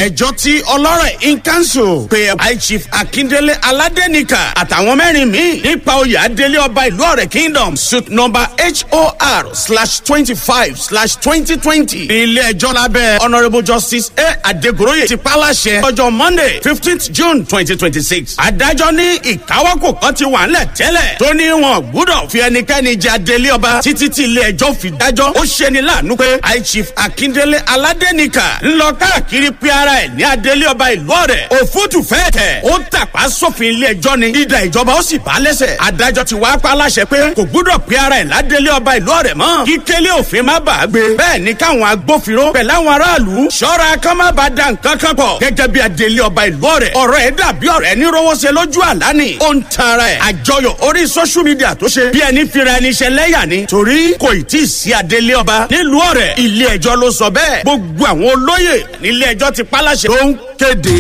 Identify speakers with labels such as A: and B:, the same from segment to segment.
A: ẹjọ́ tí ọlọ́rẹ̀ in council pe high chief akindele aládẹ́nìkà àtàwọn mẹ́rin míì nípa oyè adélé ọba ìlú ọ̀rẹ́ kingdom suit number hor slash twenty five slash twenty twenty ní ilé ẹjọ́ lábẹ́ honourable justice a adegoroye ti pàlàṣẹ ọjọ́ monday fifteenth june twenty twenty six adájọ́ ní ìkáwọ́kò kan ti wà ńlẹ̀ tẹ́lẹ̀ tó ní wọn gbúdọ̀ fi ẹnikẹ́ni jẹ adélé ọba títí tí ilé ẹjọ́ fi dájọ́ ó ṣeni láàánú pé high chief akindele aládẹ́nìkà ńlọ káàkiri pé ara ẹ̀ ní adélé ọba ìlú ọ̀rẹ́ òfútù fẹ́ẹ̀ tẹ̀ ó tàpá sófin ilé ẹjọ́ ni ìdá ìjọba ó sì bá lẹ́sẹ̀ adájọ́ ti wá pa láṣẹ pé kò gbúdọ̀ pé ara ẹ̀ ládélé ọba ìlú ọ̀rẹ́ mọ́ kí kélé òfin má bàa gbé bẹ́ẹ̀ ni káwọn agbófinró pẹ̀lú àwọn aráàlú ṣọ́ra kán má bàa da nǹkan kan pọ̀ gẹ́gẹ́ bí adélé ọba ìlú ọ̀rẹ́ ọ̀rọ̀ ẹ̀ dàbí ọ̀rẹ́ ní rówóṣe lójú àlá ni ó ń tan ara ẹ̀ àjọyọ̀ orí social media tó ṣe bí ẹni fira ẹni ṣe lẹ́yà ni torí kò ì tí ì sí adélé ọba nílùú ọ̀rẹ́ ilé ẹjọ́ ló sọ bẹ́ẹ̀ gbogbo àwọn olóyè nílé ẹjọ́ ti pálàṣẹ ló ń kéde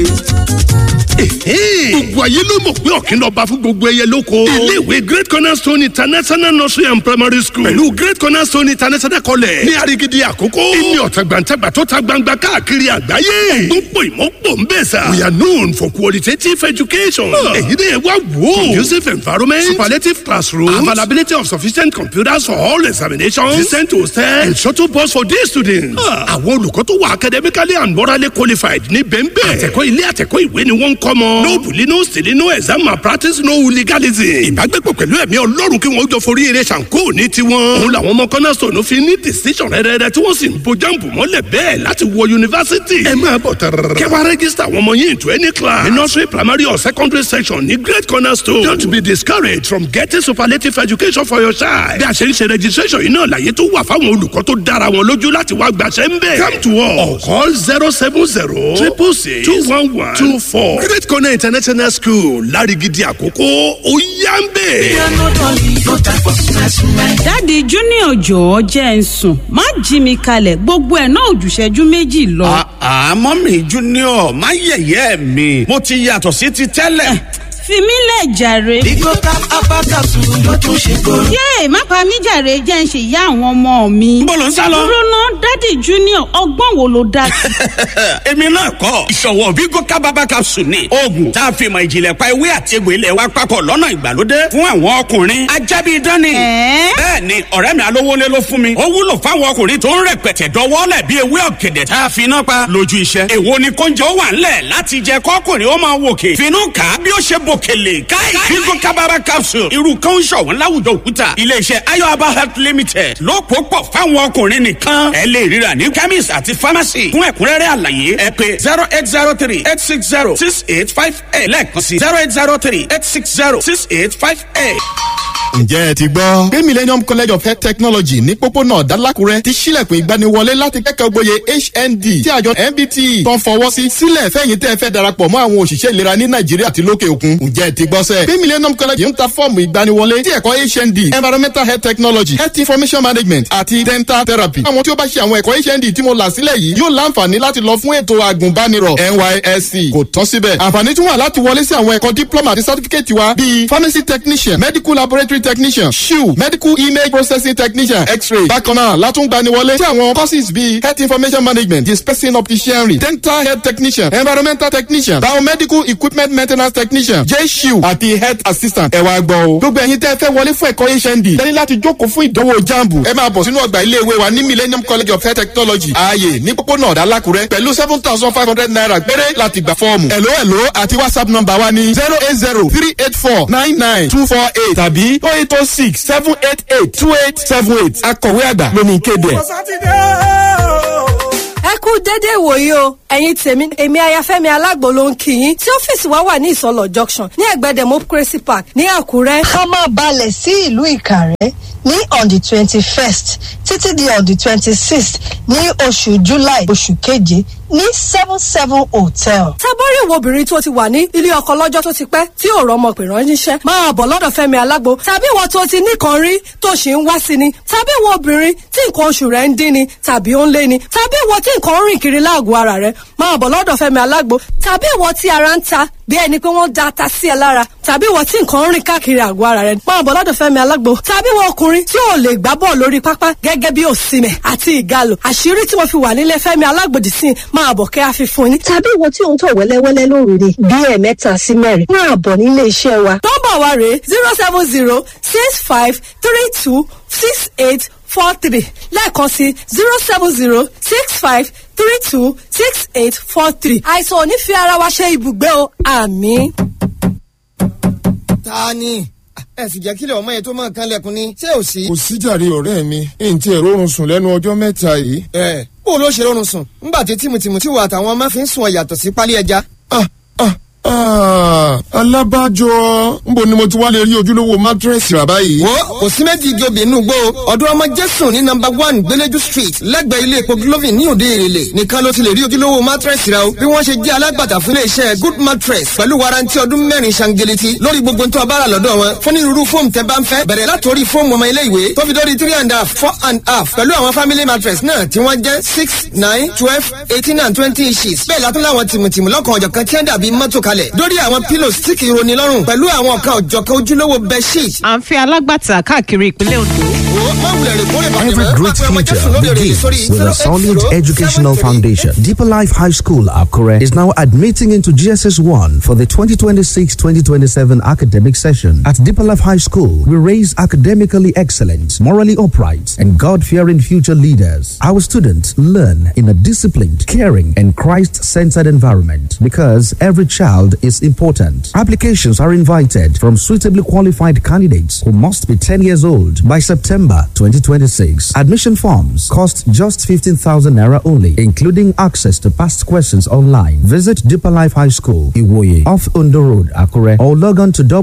B: gbogbo ayé ló mọ̀ pé ọ̀kìn lọ́ba fún gbogbo ẹyẹ lóko. iléèwé great cornerstone international nursery and primary school pẹ̀lú great cornerstone international college ní arigidi àkókò. ìní ọ̀tàgbàǹtàgbà tó ta gbangba káàkiri àgbáyé. gbogbo ìmọ̀pọ̀ ń bẹ̀ sà. we are known for qualitative education. èyí ni ẹ wá wò. conducive environment superlative classroom availability of sufficient computers for all examinations decent hostel and shuttle bus for day students. àwọn olùkọ́ tó wà academically and morally qualified ní bẹ́ẹ̀ bẹ́ẹ̀. àtẹ̀kọ́ ilé àtẹ̀kọ́ ìwé ni wọ́n ń kọ́ mọ́. no bully no stealing no exam malpractice no hooliganism. ìbágbépọ̀ pẹ̀lú ẹ̀mí ọlọ́run kí wọ́n jọ forí eré ṣàǹkó ní tiwọn. òun làwọn ọmọ cornerstone fi ní decision rẹ́rẹ́rẹ́ tí wọ́n sì ń bo jáǹbù mọ́lẹ̀ bẹ́ẹ̀ láti wọ yunifásitì. ẹ máa bọ̀ tẹ̀rẹ̀rẹ̀. kẹwàá rẹ́gísítà àwọn ọmọ yín into any class. ní nursery primary or secondary section ní great cornerstone. don't be discouraged from getting superlative education for your child. bí a ṣe ń ṣe registration yìí náà láyé tó wà fáwọn olùkọ́ tó dára wọn lójú láti wá gbàṣẹ́ ń bẹ̀. come to us or call zero seven zero triple six two one one two four. great corner international school lárigidi àkókò ó yá ń bẹ̀.
C: dáàdi junior jọ̀ọ́ jẹ́ ń sùn má jí mi kalẹ̀ gbogbo ẹ̀ náà òjùṣẹ́jú méjì lọ.
A: àmọ́ mi junior má yẹ̀yẹ́ mi mo ti yàtọ̀ sí ti tẹ́lẹ̀.
C: fi mí lẹ̀ jàre.
D: Bigo tap apakasu ló tún ṣe kóró.
C: yéè má pa mí jàre jẹ́ ń ṣe ìyá àwọn ọmọ mi.
A: Níbo lò ń sá lọ?
C: dúró ná dáàdi junior ọgbọ́n wo ló dá sí.
A: èmi náà kọ́ ìṣòwò Bigo kábàbà capsule ni oògùn tá a fi mọ ìjìnlẹ̀ pa ewé àti egbò ilẹ̀ wa papọ̀ lọ́nà ìgbàlódé fún àwọn ọkùnrin ajábí dání.
C: Ẹ̀ẹ́?
A: bẹ́ẹ̀ ni ọ̀rẹ́ mi alówólé ló fún mi ó wúlò fáwọn ọkùnrin tó ń rẹpẹtẹ dọwọ́lẹ̀ bí ewé ọ̀gẹ̀dẹ̀ tá a fi iná pa lójú iṣẹ́. èwo ni kóúnjẹ ó wà ńlẹ̀ láti jẹ kọ́kùnrin ó máa wòkè finú kà á bí ó ṣe bòkèlè káì Bigo kábàbà capsule irú kan ń ṣọ̀wọ́n láwùjọ òkúta iléeṣẹ́ ayọ̀aba health limited ló pò pọ̀ fáwọn ọkùnrin nìkan ẹ lè ríra ní chemist àti pharmacy fún ẹ̀kúnrẹ́rẹ́ àlàyé ẹ pé zero eight zero three eight six zero six eight five eight lẹ́ẹ̀kan sí zero eight zero three eight six zero six eight five eight.
E: ǹjẹ́ ẹ ti gbọ́ pé millennium college of health technology ní pópónà dálákùrẹ́ ti ṣílẹ̀kùn ìgbaniwọlé láti kẹ́kọ̀ọ́ gboyè hnd tí àjọ nbt tó ń fọwọ́ sí sílẹ̀ fẹ́yìn tẹ́ ẹ fẹ́ darapọ̀ mọ́ àwọn òṣìṣẹ́ ìlera ní nàìjíríà àti lókè òkun ǹjẹ́ ẹ ti gbọ́ sẹ́ pé millennium college ń ta fọ́ọ̀mù ìgbaniwọlé tí ẹ̀kọ́ hnd environmental health technology health information management àti dental therapy àwọn tí ó bá ṣe àwọn ẹ̀kọ́ hnd tí mo là sílẹ̀ yìí yóò láǹfààní láti lọ fún ètò àgùnbánirọ̀ nysc kò tán síbẹ̀ àǹfààní tún wà láti wọlé sí àwọn ẹ̀kọ́ diploma àti certificate wa bíi pharmacy technician medical laboratory technician shiu medical image processing technician x-ray bákan náà látúngbani wọlé sí àwọn courses bíi health information management dispensing opticianry dental health technician environmental technician biomedical equipment maintenance technician j-shiu àti health assistant ẹ wá gbọ́ o gbogbo ẹ̀yin tẹ́ ẹ fẹ́ wọlé fún ẹ̀kọ́ hnd tẹ́lẹ̀ láti jókòó fún ìdánwò jambu ẹ máa bọ̀ sínú ọgbà iléèwé wa ní millennium college of health technology ààyè ní pópónà ọ̀dàlákùrẹ́ pẹ̀lú seven thousand five hundred naira péré láti gbà fọ́ọ̀mù ẹ̀ló ẹ̀ló àti whatsapp number wa ní zero eight zero three eight four nine nine two four eight tàbí oh eight oh six seven eight eight two eight seven eight akọ̀wé àgbà lóní kéde ẹ̀.
F: ẹ kú déédéé wòye o ẹ̀yin tèmi èmi ayafẹ́mi alágbo ló ń kí yín tí ọ́fíìsì wa wà ní ìsọlọ junction ní ẹ̀gbẹ́ democracy park ní àkúrẹ́.
G: a máa balẹ̀ sí ìlú ìkàrẹ́ ní on the twenty first títí di on the twenty sixth ní oṣù july oṣù keje ní seven seven hotel.
F: tábọ́rì wo obìnrin tó ti wà ní ilé ọkọ lọ́jọ́ tó ti pẹ́ tí ò rọ́mọ pè ránṣẹ́ máa bọ̀ lọ́dọ̀ fẹ́mi alágbo tàbí ìwọ tó ti nìkan rí tó ṣì ń wá sí ni tàbí ìwọ obìnrin tí nǹkan oṣù rẹ̀ ń dín ni tàbí ó ń lé ni tàbí ìwọ tí nǹkan ń rìn kiri láàgọ̀ ara rẹ̀ máa bọ̀ lọ́dọ̀ fẹ́mi alágbo tàbí ìwọ tí ara ń ta bí ẹni pé wọ́n da ata sí ẹ lára tàbí ìwọ tí nǹkan ń rìn káàkiri àgọ́ ara rẹ máa bọ̀ lọ́dọ̀ Fẹ́mi Alágbo tàbí ìwọ ọkùnrin tí ò lè gbá bọ́ọ̀ lórí pápá gẹ́gẹ́ bí òsìmẹ̀ àti ìgalò àṣírí tí mo fi wà nílé Fẹ́mi Alágbo dì sí máa bọ̀ kẹ́ àfi fún yín.
G: tàbí ìwọ tí ò ń tọ̀ wẹ́lẹ́wẹ́lẹ́ lóru ni bí ẹ̀ẹ̀mẹ́ta sí mẹ́rin máa bọ̀ nílé iṣẹ́ wa.
F: nọ́mbà wa rèé zero seven zero six five three two six eight four three lẹ́ẹ̀kan sí zero seven zero six five three two six eight four three àìsàn ò ní fi ara wa ṣe ibùgbé o àmín.
H: ta ni ẹ sì jẹ́ kílẹ̀ ọmọ yẹn tó máa kan lẹ́kùn ni ṣé ò sí.
I: kò síjàre ọ̀rẹ́ mi n tí èrò oorun sùn lẹ́nu ọjọ́ mẹ́ta yìí.
H: ẹ bó ló ṣe rọrùn sùn ńgbà tí tìmùtìmù tí wà àtàwọn ọmọ fi ń sùn ọ yàtọ̀ sí pálí ẹja.
I: ah ah ah alábàjọ nbo ni mo ti wá lè rí ojúlówó mátírẹ́sì rà báyìí.
H: wo kò sí méjì igi obì inú gbó ọdún ọmọ jésù ní nọ́mbà one gbẹlẹjú street lẹ́gbẹ̀ẹ́ ilé epo glovin ní òde èrèlè nìkan ló ti lè rí ojúlówó mattress rẹ o bí wọ́n ṣe jẹ́ alágbàtà fún iléeṣẹ́ good mattress pẹ̀lú warranty ọdún mẹ́rin ṣangeleti lórí gbogbo tó a bá rà lọ́dọ̀ wọn fún onírúurú fóòmù tẹ́ bá ń fẹ́ bẹ̀rẹ̀ látòrí fóòmù ọmọ ilé ìwé tó fi dórí three and a half four and a half pẹ̀lú àwọn family mattress náà tí wọ́n jẹ́ six nine twelve eighteen and twenty inches bẹ́ẹ̀ látún láwọn tìmùtìmù lọ́kàn ọ̀jọ̀kan tí wọ́n dàbí mọ́tò kalẹ̀ dórí àwọn pillows tí kì í roni lọ́rùn pẹ̀lú àwọn ọ̀kan ọ̀jọ̀kan ojúlówó bedsheet
J: à ń fẹ́ alágbàtà káàkiri ìpínlẹ̀ Ondo.
K: Every great future begins with a solid educational foundation. Deeper Life High School, Akure, is now admitting into GSS 1 for the 2026 2027 academic session. At Deeper Life High School, we raise academically excellent, morally upright, and God fearing future leaders. Our students learn in a disciplined, caring, and Christ centered environment because every child is important. Applications are invited from suitably qualified candidates who must be 10 years old by September 2026. Admission forms cost just 15,000 naira only, including access to past questions online. Visit Deeper Life High School, Iwoye, off Undo Road, Akure, or log on to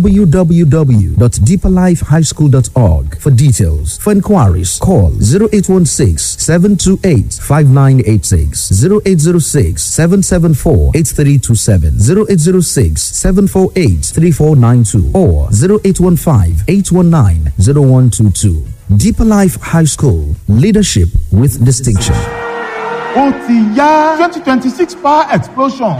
K: www.deeperlifehighschool.org for details. For inquiries, call 0816 728 5986, 0806 774 8327, 0806 748 3492, or 0815 819 0122. Deeper Life High School, leadership with distinction.
L: ó ti yá twenty twenty six power explosion.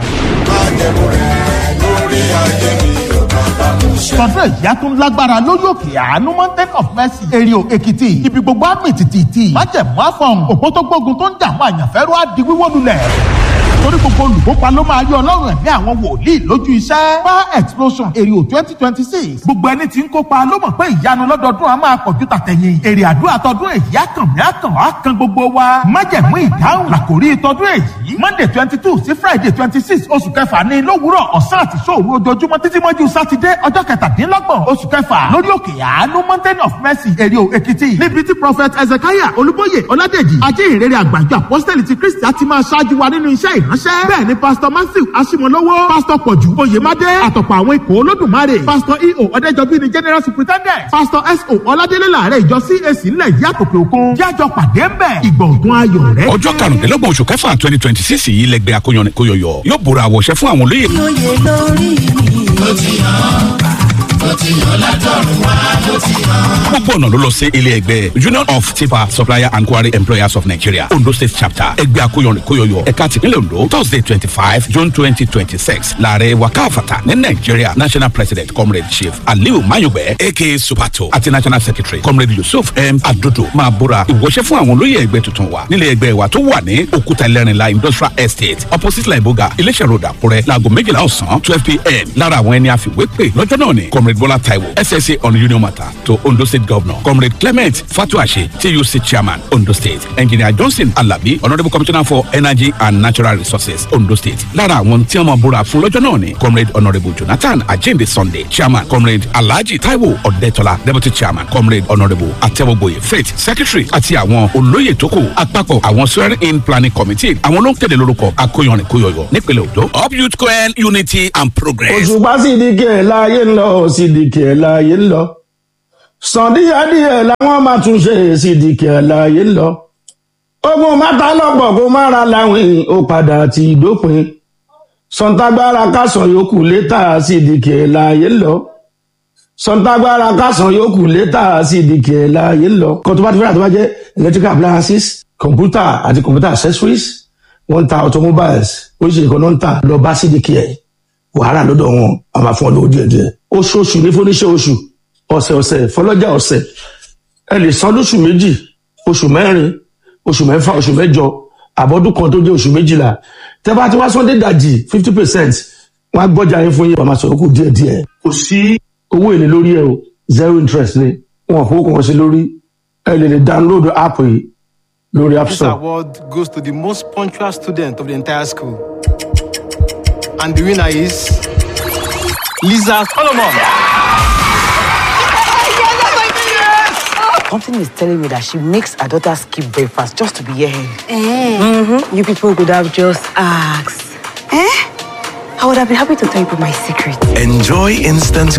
L: sọdún ìyá tó ń lágbára lórí òkè àánú mountain of mercy èrìò èkìtì ibi gbogbo àmì tìtìtì májẹ̀mú àfọ̀n òpó tó gbógun tó ń jà àwọn àyànfẹ́rú á di wíwó lulẹ̀ torí gbogbo olùkópa ló máa rí ọlọ́run ẹ̀mí àwọn wòlíì lójú iṣẹ́. power explosion èrè twenty twenty six gbogbo ẹni tí ń kópa ló mọ̀ pé ìyanu lọ́dọọdún a máa pọ̀jù tàtẹ̀yìn èrè àdúrà tọdún èyí àkànmí àkàn àkàn gbogbo wa májẹ̀mú ìdáhùn làkòrí tọdún èyí monday twenty two sí friday twenty six oṣù kẹfà ní lówùúrọ̀ ọ̀sán àti sóòru ojoojúmọ́ títí mọ́jú sátidé ọjọ́ kẹtàdínlọ́gbọ̀n oṣù kẹfà lórí òkè àánú mountain of mercy èrè èkìtì níbi tí prophet ezekiah olúbóyè ọládèjì ajé ìrere àgbàjọ apọ́sítẹ́lì ti kristi á ti máa ṣáájú wa nínú iṣẹ́ ìránṣẹ́ bẹ́ẹ̀ ni pastor matthew asimolowo pastor pọ̀jù oyèmádé àtọ̀pọ̀ àwọn ikọ̀ olódùmarè pastor eo ọ̀dẹ́jọbí ni general superintendent pastor so ọládélé làárẹ̀ ìjọ cac ńlẹ̀ yìí àtòkè òkun jájọ pàdé ń bẹ̀ ìgbọ̀ngàn ayọ̀ rẹ̀.
M: ọjọ́ karùndínlọ́gbọ̀n oṣù kẹfà twenty twenty six yìí lẹgbẹ́ akóyanni kóyọyọ yóò bóra àwọ̀ṣẹ́ fún àwọn olóyè.
D: lóye lórí mi. ó ti hàn ó ti hàn látọ̀run wá ó ti hàn.
M: gbogbo ọ̀nà ló lọ sí ilé ẹgbẹ́ union of tipa supplier and quarry employers of nigeria ondo state chapter ẹgbẹ́ akóyanni kóyọyọ ẹ̀ka tìpínlẹ̀ ondo thursday twenty five june twenty twenty six láàrẹ wakafata ní nigeria national president comrade chief aliu mayugbe aka supato àti national secretary comrade yusuf m adodo máa búra ìwọṣẹ́ fún àwọn olóyè ẹgbẹ́ tuntun wa nílé ẹgbẹ́ wa tó wà ní òkúta ẹlẹ́rìnlá industrial estate opposite laiboga iléeṣẹ́ road àkúrẹ́ láago méjìlá ọ̀sán twelve pm lára àwọn ẹni àfiwé pè lọ́jọ́ náà ni comrade bola taiwo ssa on union matter to ondo state governor comrade clement fatuashe tuc chairman ondo state engineer johnson alabi honourable commissioner for energy and natural resources ondo state lára àwọn tí wọ́n máa búra fún lọ́jọ́ náà ni comrade honourable jonathan ajinde sunday chairman comrade alhaji taiwo ọ̀dẹ́tọ́lá deputy chairman comrade honourable atẹ́wọ́gboyè faith secretary àti àwọn olóyè tó kù àpapọ̀ àwọn swearing in planning committee àwọn ló ń tẹ̀lé lórúkọ akóyanrin kóyọyọ nípínlẹ̀ ondo up youth coel unity and progress.
N: òṣùpá sídìkì ẹ̀ láàyè ń lọ sídìkì ẹ̀ láàyè ń lọ sàn díẹ̀díẹ̀ làwọn máa tún ṣe sídìkì ẹ̀ láàyè ń lọ ogun mátà lọ́pọ̀ kó má ra láwìn ó padà ti dópin sọ̀ǹtàgbára kásán yòókù létà sídìkì ẹ̀ láàyè ń lọ sọ̀ǹtàgbára kásán yòókù létà sídìkì ẹ̀ láàyè ń lọ kó tó bá ti fẹ́ràn tó bá jẹ́ electrical appliances computer àti computer accessories wọ́n ń ta automobiles oríṣiríṣi kan náà ń tà lọ bá sídìkì ẹ̀ wàhálà lọ́dọ̀ wọn a máa fún ọ lówó díẹ̀ díẹ̀ oṣooṣù ní fúnníṣẹ́ oṣù ọ̀sẹ̀ ọ̀sẹ̀ fọlọ́jà ọ̀sẹ̀ ẹ lè san lóṣù méjì oṣù mẹ́rin oṣù mẹ́fà oṣù mẹ́jọ àbọ̀dún kan tó jẹ́ oṣù méjìlá tẹ́ bá ti wá sọ́ndé dàjì fifty percent wọ́n á gbọ́jà yín fún yín wọ́n máa sọ̀rọ̀ kù díẹ̀ díẹ̀ kò sí owó èlé lórí ẹ o zero interest ni wọn kò kàn sí lórí ẹ lè lè download app yìí lórí app
O: This
N: store.
O: award goes to the most punctual student of the entire school. And the winner is Lisa Solomon.
P: Something is telling me that she makes her daughter skip breakfast just to be here. Mm-hmm. You people could have just asked. Eh? I would have been happy to tell you my secret.
Q: Enjoy instant